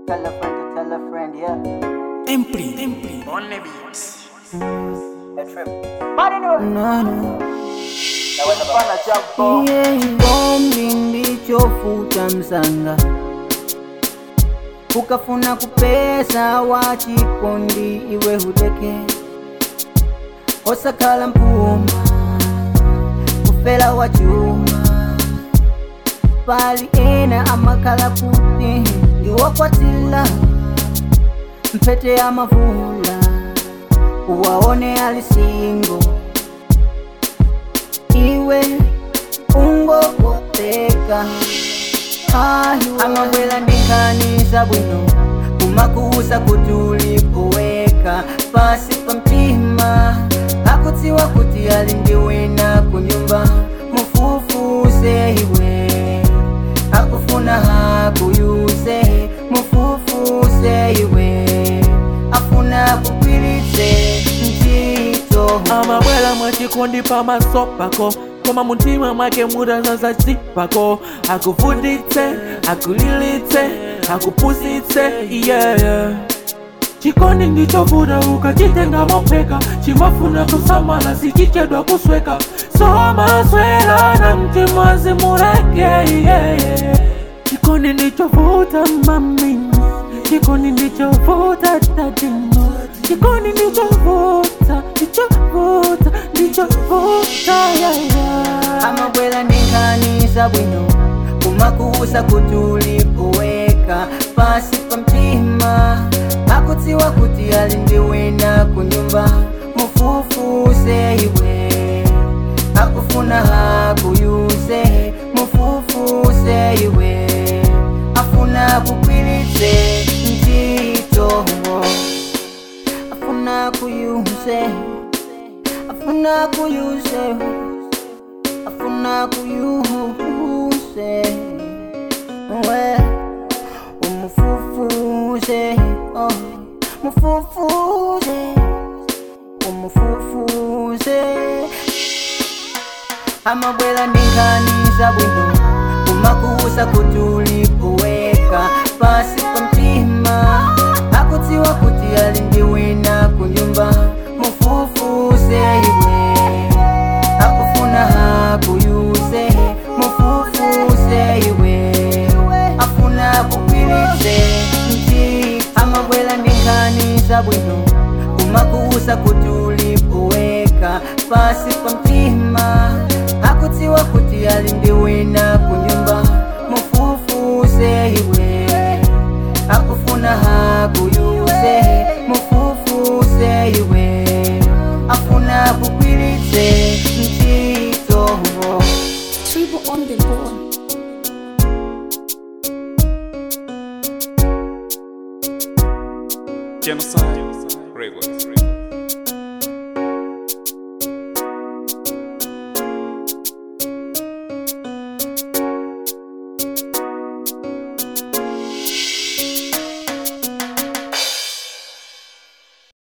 Tell a friend to tell a friend, yeah. Empri, Empri. On the beats. A trip. Body no. No, no. Naweza fana jambo. Yeah, Bombi ndichofuta msanga ukafuna kupesa wachikondi iwe hudeke osakhala mpuma kufela wachuma pali ena amakhala kuti iwokwatila mpete ya mavula uwaone alisingo iwe ungokopeka amabwela ndikhanisa bwino kumakuuza kuti ulipoweka pasi pa mtima akudziwa kuti ali ndi wina kunyumba mufufuse iwe akufuna hakuyuse mufufuse iwe afuna kugwiritse ntchito amabwela mwachikondi pamaso pako koma muntima mwake mutazaza chipako akuvutitse akulilitse akupusitse yeah. chikondi ndichovuta ukachitenga mopheka chimafuna kusamala sichichedwa kusweka somaswera na mtima zimureke yeah. chikondi ndichovuta mamini chikondi ndichovuta tatino chikondi ndichovuta ndichovuta ndichovuta yeah, yeah. amabwela ndikhanisa bwino kumakuuza kuti ulipoweka pasi pa mtima akudziwa kuti ali ndi wina kunyumba mufufuse iwe akufuna hakuyuse mufufuse iwe afuna kugwiritse ntchito afuna kuyuse afuna kuyuse afuna kuyuse we umufufuse oh mufufuse umufufuse amabwela ndikhanisa bwino kumakuuza kuti ulipoweka pasi pa mtima akudziwa kuti ali ndi wina kunyumba mufufuse iwe akufuna hakuyuse mufufuse iwe afuna kugwiritse ntchito amabwela ndikhanisa bwino kumakuuza kuti ulipoweka pasi pa mtima akudziwa kuti ali ndi wina kunyumba mufufuse iwe akufuna hakuyuse mufufuse iwe afuna kugwiritse ntchito Triple on the board. Genocide. Records.